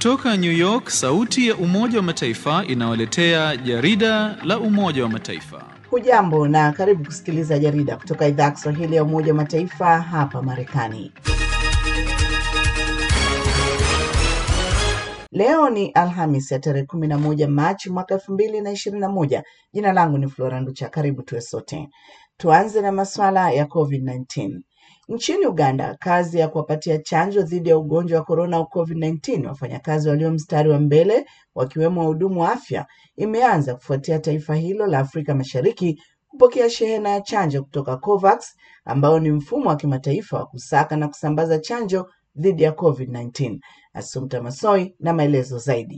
Kutoka New York, sauti ya Umoja wa Mataifa inawaletea jarida la Umoja wa Mataifa. Hujambo na karibu kusikiliza jarida kutoka idhaa ya Kiswahili ya Umoja wa Mataifa hapa Marekani. Leo ni Alhamis ya tarehe kumi na moja Machi mwaka elfu mbili na ishirini na moja. Jina langu ni Flora Nducha. Karibu tuwe sote. Tuanze na masuala ya COVID-19. Nchini Uganda, kazi ya kuwapatia chanjo dhidi ya ugonjwa wa korona au COVID-19 wafanyakazi walio mstari wa mbele wakiwemo wahudumu wa afya imeanza kufuatia taifa hilo la Afrika Mashariki kupokea shehena ya chanjo kutoka COVAX ambao ni mfumo wa kimataifa wa kusaka na kusambaza chanjo dhidi ya COVID-19. Asumta Masoi na maelezo zaidi.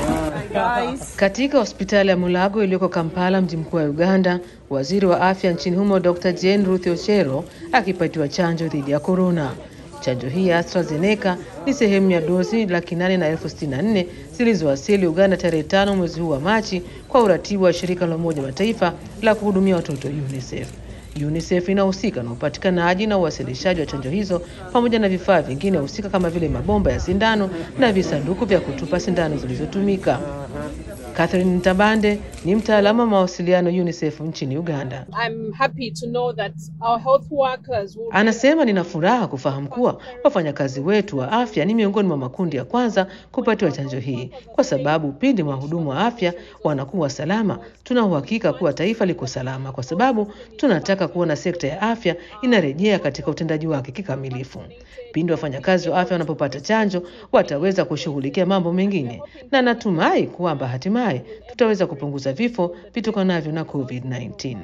Katika hospitali ya Mulago iliyoko Kampala, mji mkuu wa Uganda, waziri wa afya nchini humo Dr. Jane Ruth Ochero akipatiwa chanjo dhidi ya korona. Chanjo hii ya AstraZeneca ni sehemu ya dozi laki nane na elfu sitini na nne zilizowasili Uganda tarehe tano mwezi huu wa Machi kwa uratibu wa shirika la Umoja wa Mataifa la kuhudumia watoto UNICEF. UNICEF inahusika na upatikanaji na uwasilishaji wa chanjo hizo pamoja na vifaa vingine husika kama vile mabomba ya sindano na visanduku vya kutupa sindano zilizotumika. Catherine Ntabande ni mtaalamu wa mawasiliano UNICEF nchini Uganda. I'm happy to know that our health workers will... Anasema nina furaha kufahamu kuwa wafanyakazi wetu wa afya ni miongoni mwa makundi ya kwanza kupatiwa chanjo hii, kwa sababu pindi wahudumu wa afya wanakuwa salama, tuna uhakika kuwa taifa liko salama, kwa sababu tunataka kuona sekta ya afya inarejea katika utendaji wake kikamilifu. Pindi wafanyakazi wa afya wanapopata chanjo, wataweza kushughulikia mambo mengine, na natumai kwamba hatimaye tutaweza kupunguza vifo vitokanavyo na COVID-19.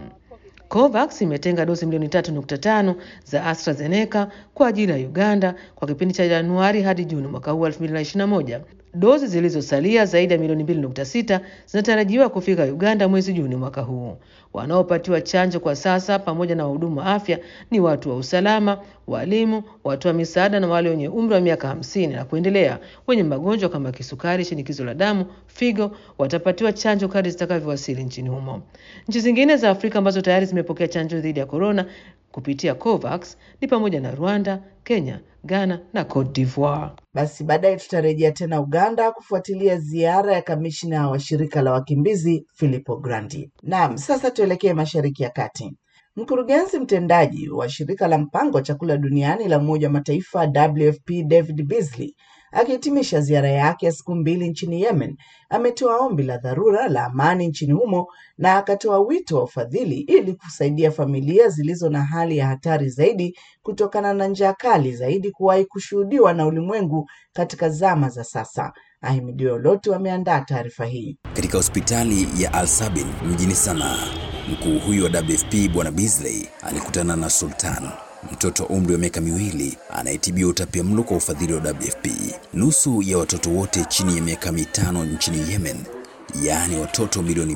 COVAX imetenga dozi milioni 3.5 za AstraZeneca kwa ajili ya Uganda kwa kipindi cha Januari hadi Juni mwaka huu 2021. Dozi zilizosalia zaidi ya milioni 2.6 zinatarajiwa kufika Uganda mwezi Juni mwaka huu. Wanaopatiwa chanjo kwa sasa pamoja na wahudumu wa afya ni watu wa usalama, walimu, watu wa misaada na wale wenye umri wa miaka hamsini na kuendelea wenye magonjwa kama kisukari, shinikizo la damu, figo watapatiwa chanjo kadri zitakavyowasili nchini humo. Nchi zingine za Afrika ambazo tayari zimepokea chanjo dhidi ya korona kupitia COVAX ni pamoja na Rwanda, Kenya, Ghana na Cote d'Ivoire. Basi baadaye tutarejea tena Uganda kufuatilia ziara ya kamishna wa shirika la wakimbizi Filippo Grandi. Naam, sasa tuelekee Mashariki ya Kati. Mkurugenzi mtendaji wa shirika la mpango wa chakula duniani la Umoja wa Mataifa WFP David Beasley akihitimisha ziara yake ya siku mbili nchini Yemen ametoa ombi la dharura la amani nchini humo na akatoa wito wa ufadhili ili kusaidia familia zilizo na hali ya hatari zaidi kutokana na njaa kali zaidi kuwahi kushuhudiwa na ulimwengu katika zama za sasa. Ahimidiwe Olotu ameandaa taarifa hii. Katika hospitali ya Al Sabin mjini Sanaa, mkuu huyu wa WFP Bwana Beasley alikutana na Sultan mtoto wa umri wa miaka miwili anayetibiwa utapiamlo kwa ufadhili wa WFP. Nusu ya watoto wote chini ya miaka mitano nchini Yemen, yaani watoto milioni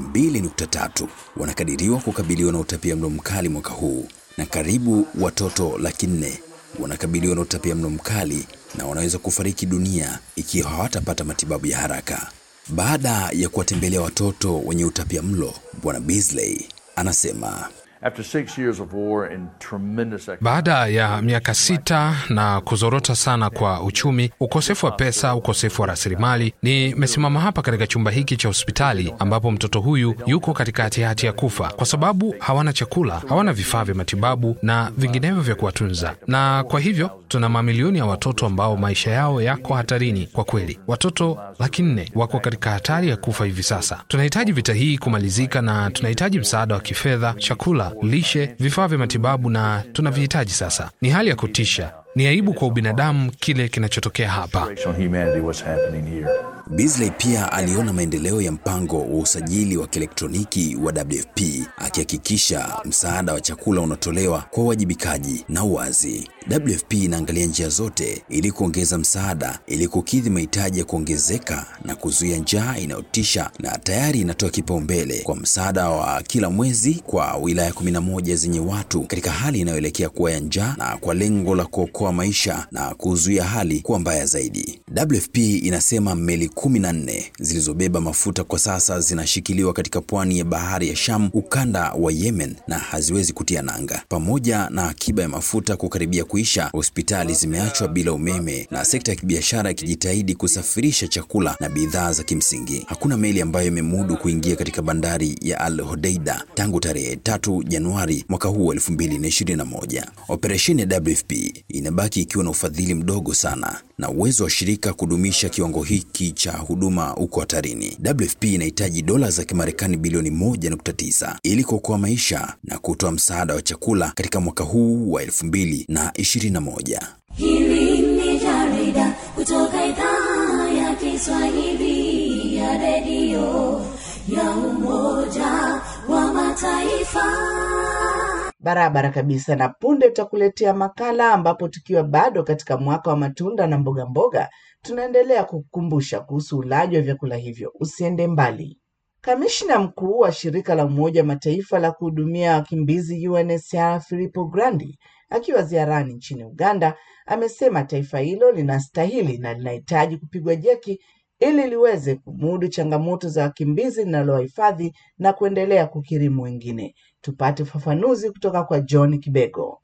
2.3 wanakadiriwa kukabiliwa na utapiamlo mkali mwaka huu, na karibu watoto laki nne wanakabiliwa na utapiamlo mkali na wanaweza kufariki dunia ikiwa hawatapata matibabu ya haraka. Baada ya kuwatembelea watoto wenye utapiamlo, Bwana Beasley anasema After six years of war and tremendous Baada ya miaka sita na kuzorota sana kwa uchumi, ukosefu wa pesa, ukosefu wa rasilimali, nimesimama hapa katika chumba hiki cha hospitali ambapo mtoto huyu yuko katika hatihati ya kufa kwa sababu hawana chakula, hawana vifaa vya matibabu na vinginevyo vya kuwatunza, na kwa hivyo tuna mamilioni ya watoto ambao maisha yao yako hatarini. Kwa kweli, watoto laki nne wako katika hatari ya kufa hivi sasa. Tunahitaji vita hii kumalizika, na tunahitaji msaada wa kifedha, chakula, lishe, vifaa vya matibabu, na tunavihitaji sasa. Ni hali ya kutisha. Ni aibu kwa ubinadamu kile kinachotokea hapa. humanity what's happening here. Beasley pia aliona maendeleo ya mpango wa usajili wa kielektroniki wa WFP akihakikisha msaada wa chakula unatolewa kwa uwajibikaji na uwazi. WFP inaangalia njia zote ili kuongeza msaada ili kukidhi mahitaji ya kuongezeka na kuzuia njaa inayotisha, na tayari inatoa kipaumbele kwa msaada wa kila mwezi kwa wilaya 11 zenye watu katika hali inayoelekea kuwa ya njaa na kwa lengo la kuokoa maisha na kuzuia hali kuwa mbaya zaidi. WFP inasema meli kumi na nne zilizobeba mafuta kwa sasa zinashikiliwa katika pwani ya bahari ya Sham, ukanda wa Yemen, na haziwezi kutia nanga. Pamoja na akiba ya mafuta kukaribia kuisha, hospitali zimeachwa bila umeme na sekta ya kibiashara ikijitahidi kusafirisha chakula na bidhaa za kimsingi. Hakuna meli ambayo imemudu kuingia katika bandari ya Al Hodeida tangu tarehe tatu Januari mwaka huu 2021. Operesheni ya WFP inabaki ikiwa na ufadhili mdogo sana na uwezo wa shirika kudumisha kiwango hiki cha huduma uko hatarini. WFP inahitaji dola za Kimarekani bilioni 1.9 ili kuokoa maisha na kutoa msaada wa chakula katika mwaka huu wa 2021. Hili ni jarida kutoka idhaa ya Kiswahili ya redio ya Umoja wa Mataifa. Barabara kabisa. Na punde tutakuletea makala ambapo tukiwa bado katika mwaka wa matunda na mboga mboga, tunaendelea kukukumbusha kuhusu ulaji wa vyakula hivyo. Usiende mbali. Kamishna mkuu wa shirika la Umoja wa Mataifa la kuhudumia wakimbizi UNHCR Filippo Grandi akiwa ziarani nchini Uganda amesema taifa hilo linastahili na linahitaji kupigwa jeki ili liweze kumudu changamoto za wakimbizi linalowahifadhi na kuendelea kukirimu wengine. Tupate ufafanuzi kutoka kwa John Kibego.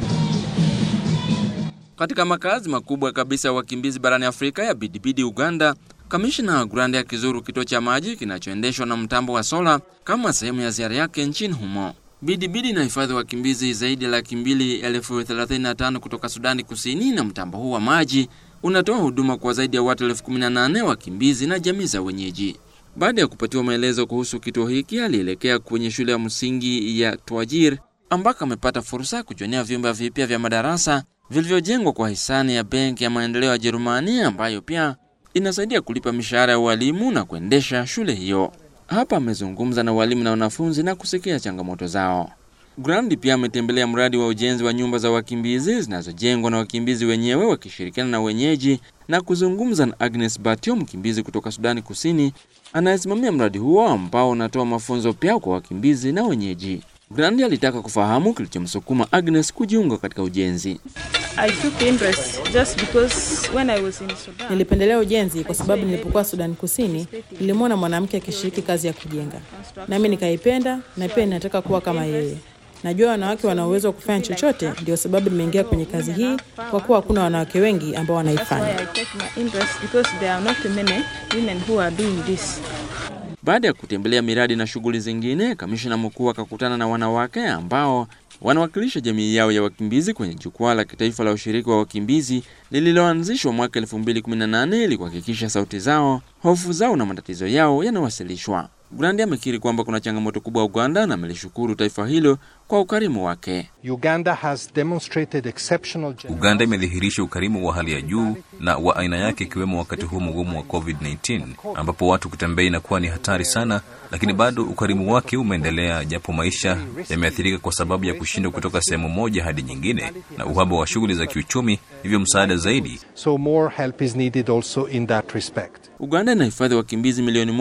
Katika makazi makubwa kabisa ya wakimbizi barani Afrika ya Bidibidi, Uganda, kamishna Grandi akizuru kituo cha maji kinachoendeshwa na mtambo wa sola kama sehemu ya ziara yake nchini humo. Bidibidi inahifadhi wakimbizi zaidi ya laki mbili elfu thelathini na tano kutoka Sudani Kusini, na mtambo huu wa maji unatoa huduma kwa zaidi ya watu elfu kumi na nane wakimbizi na jamii za wenyeji. Baada ya kupatiwa maelezo kuhusu kituo hiki, alielekea kwenye shule ya msingi ya Twajir ambako amepata fursa ya kujionea vyumba vipya vya madarasa vilivyojengwa kwa hisani ya Benki ya Maendeleo ya Jerumani ambayo pia inasaidia kulipa mishahara ya walimu na kuendesha shule hiyo. Hapa amezungumza na walimu na wanafunzi na kusikia changamoto zao. Grandi pia ametembelea mradi wa ujenzi wa nyumba za wakimbizi zinazojengwa na wakimbizi wenyewe wakishirikiana na wenyeji na kuzungumza na Agnes Batio, mkimbizi kutoka Sudani Kusini anayesimamia mradi huo ambao unatoa mafunzo pia kwa wakimbizi na wenyeji. Grandi alitaka kufahamu kilichomsukuma Agnes kujiunga katika ujenzi. I took interest just because when I was in Sudan. Nilipendelea ujenzi kwa sababu nilipokuwa Sudani Kusini nilimwona mwanamke akishiriki kazi ya kujenga, nami nikaipenda na pia ninataka kuwa kama yeye. Najua wanawake wana uwezo wa kufanya chochote, ndio sababu nimeingia kwenye kazi hii, kwa kuwa hakuna wanawake wengi ambao That's why wanaifanya. I take my interest because there are not many women who are doing this. Baada ya kutembelea miradi na shughuli zingine, kamishna mkuu akakutana na wanawake ambao wanawakilisha jamii yao ya wakimbizi kwenye jukwaa la kitaifa la ushiriki wa wakimbizi lililoanzishwa mwaka 2018 ili kuhakikisha sauti zao, hofu zao na matatizo yao yanawasilishwa. Grandi amekiri kwamba kuna changamoto kubwa Uganda na amelishukuru taifa hilo kwa ukarimu wake. Uganda has demonstrated exceptional Uganda imedhihirisha ukarimu wa hali ya juu na wa aina yake, ikiwemo wakati huu mgumu wa COVID-19 ambapo watu kutembea inakuwa ni hatari sana, lakini bado ukarimu wake umeendelea, japo maisha yameathirika kwa sababu ya kushindwa kutoka sehemu moja hadi nyingine na uhaba wa shughuli za kiuchumi, hivyo msaada zaidi so more help is needed also in that respect. Uganda inahifadhi wakimbizi milioni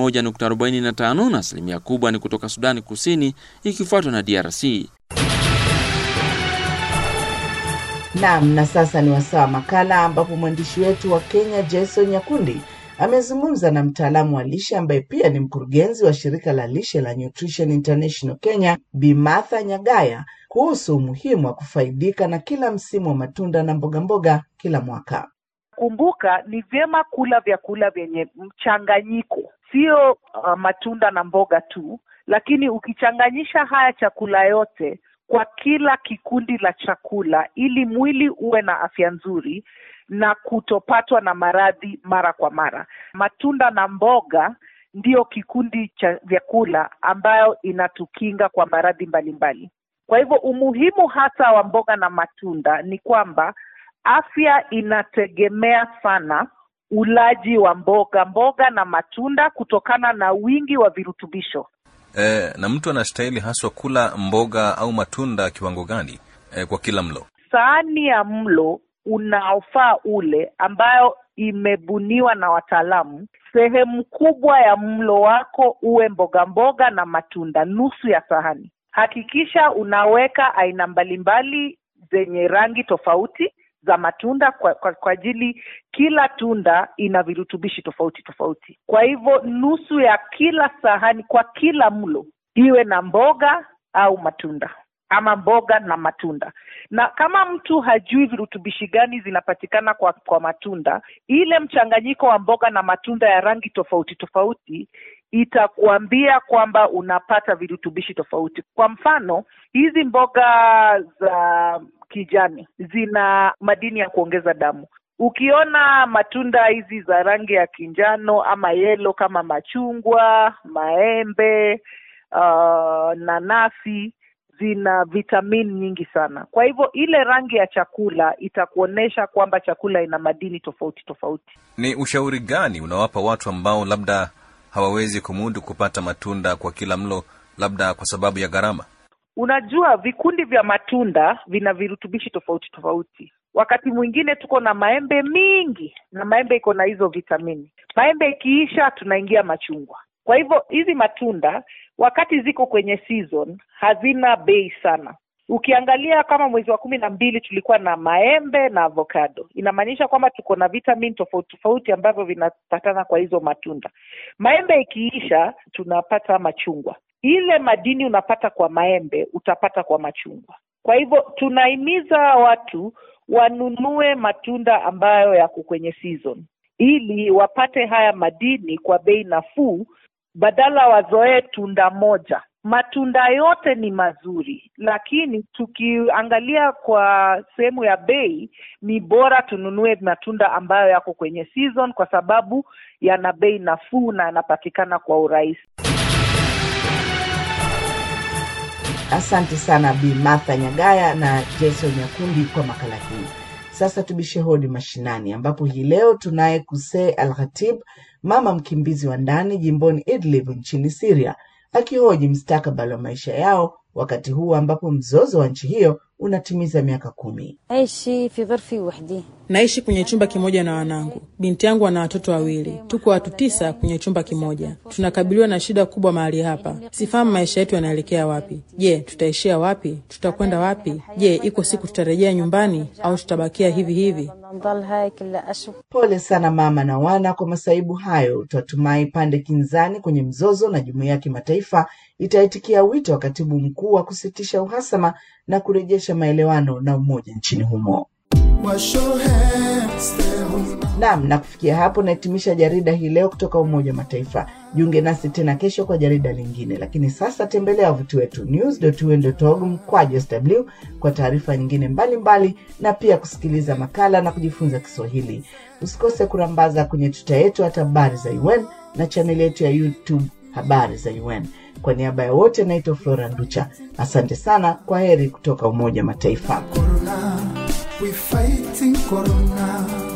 1.45 na asilimia kubwa ni kutoka Sudani Kusini ikifuatwa na DRC. Naam, na sasa ni wasaa wa makala ambapo mwandishi wetu wa Kenya Jason Nyakundi amezungumza na mtaalamu wa lishe ambaye pia ni mkurugenzi wa shirika la lishe la Nutrition International Kenya, Bi Martha Nyagaya kuhusu umuhimu wa kufaidika na kila msimu wa matunda na mboga mboga kila mwaka. Kumbuka, ni vyema kula vyakula vyenye mchanganyiko, sio uh, matunda na mboga tu, lakini ukichanganyisha haya chakula yote kwa kila kikundi la chakula, ili mwili uwe na afya nzuri na kutopatwa na maradhi mara kwa mara. Matunda na mboga ndiyo kikundi cha vyakula ambayo inatukinga kwa maradhi mbalimbali. Kwa hivyo umuhimu hasa wa mboga na matunda ni kwamba afya inategemea sana ulaji wa mboga mboga na matunda kutokana na wingi wa virutubisho. e, na mtu anastahili haswa kula mboga au matunda kiwango gani e, kwa kila mlo? Sahani ya mlo unaofaa ule ambayo imebuniwa na wataalamu, sehemu kubwa ya mlo wako uwe mboga mboga na matunda, nusu ya sahani. Hakikisha unaweka aina mbalimbali zenye rangi tofauti za matunda kwa, kwa, kwa ajili kila tunda ina virutubishi tofauti tofauti. Kwa hivyo nusu ya kila sahani kwa kila mlo iwe na mboga au matunda ama mboga na matunda. Na kama mtu hajui virutubishi gani zinapatikana kwa, kwa matunda, ile mchanganyiko wa mboga na matunda ya rangi tofauti tofauti itakuambia kwamba unapata virutubishi tofauti. Kwa mfano, hizi mboga za kijani zina madini ya kuongeza damu. Ukiona matunda hizi za rangi ya kinjano ama yelo kama machungwa, maembe, uh, nanasi zina vitamini nyingi sana. Kwa hivyo ile rangi ya chakula itakuonyesha kwamba chakula ina madini tofauti tofauti. Ni ushauri gani unawapa watu ambao labda hawawezi kumudu kupata matunda kwa kila mlo, labda kwa sababu ya gharama? Unajua, vikundi vya matunda vina virutubishi tofauti tofauti. Wakati mwingine tuko na maembe mingi na maembe iko na hizo vitamini. Maembe ikiisha, tunaingia machungwa. Kwa hivyo hizi matunda wakati ziko kwenye season hazina bei sana. Ukiangalia kama mwezi wa kumi na mbili tulikuwa na maembe na avocado, inamaanisha kwamba tuko na vitamin tofauti tofauti ambavyo vinapatana kwa hizo matunda. Maembe ikiisha, tunapata machungwa. Ile madini unapata kwa maembe utapata kwa machungwa. Kwa hivyo tunahimiza watu wanunue matunda ambayo yako kwenye season ili wapate haya madini kwa bei nafuu badala wazoee tunda moja. Matunda yote ni mazuri, lakini tukiangalia kwa sehemu ya bei, ni bora tununue matunda ambayo yako kwenye season, kwa sababu yana bei nafuu na yanapatikana kwa urahisi. Asante sana Bi Martha Nyagaya na Jason Nyakundi kwa makala hii. Sasa tubishe hodi mashinani, ambapo hii leo tunaye Kusee Al Khatib, mama mkimbizi wa ndani jimboni Idlib nchini Siria, akihoji mustakabali wa maisha yao wakati huu ambapo mzozo wa nchi hiyo unatimiza miaka kumi. Naishi kwenye chumba kimoja na wanangu. Binti yangu ana watoto wawili, tuko watu tisa kwenye chumba kimoja. Tunakabiliwa na shida kubwa mahali hapa. Sifahamu maisha yetu yanaelekea wapi. Je, tutaishia wapi? Tutakwenda wapi? Je, iko siku tutarejea nyumbani au tutabakia hivi hivi? Pole sana mama na wana kwa masaibu hayo. Twatumai pande kinzani kwenye mzozo na jumuiya ya kimataifa itaitikia wito wa katibu mkuu wa kusitisha uhasama na kurejesha maelewano na umoja nchini humo. Naam, na kufikia hapo nahitimisha jarida hii leo kutoka Umoja wa Mataifa. Jiunge nasi tena kesho kwa jarida lingine, lakini sasa tembelea wavuti wetu news.un.org mkwaju sw kwa taarifa nyingine mbalimbali mbali, na pia kusikiliza makala na kujifunza Kiswahili. Usikose kurambaza kwenye tuta yetu hata habari za UN na chaneli yetu ya YouTube habari za UN. Kwa niaba ya wote, naitwa Flora Nducha. Asante sana, kwa heri kutoka Umoja wa Mataifa. We fighting corona.